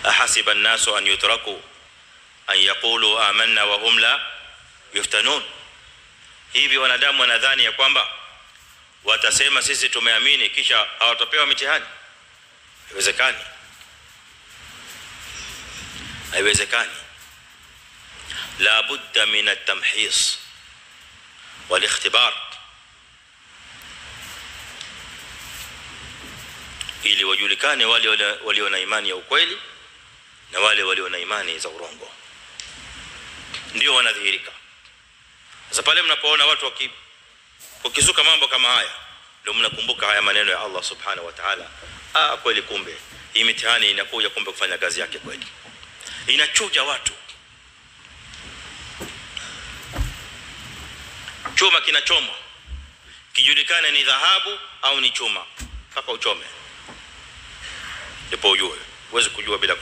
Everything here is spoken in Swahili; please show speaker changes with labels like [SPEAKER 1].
[SPEAKER 1] ahasiba an-nasu an yutraku an yaqulu amanna wa hum la yuftanun hivi wanadamu wanadhani ya kwamba watasema sisi tumeamini kisha hawatapewa mitihani haiwezekani haiwezekani la budda min at-tamhis wal ikhtibar ili wajulikane wale walio na imani ya ukweli na wale walio na imani za urongo ndio wanadhihirika sasa pale mnapoona watu waki wakizuka mambo kama haya ndio mnakumbuka haya maneno ya Allah subhanahu wa ta'ala ah kweli kumbe hii mitihani inakuja kumbe kufanya kazi yake kweli inachuja watu chuma kinachomwa kijulikane ni dhahabu au ni chuma mpaka uchome ndipo ujue huwezi kujua bila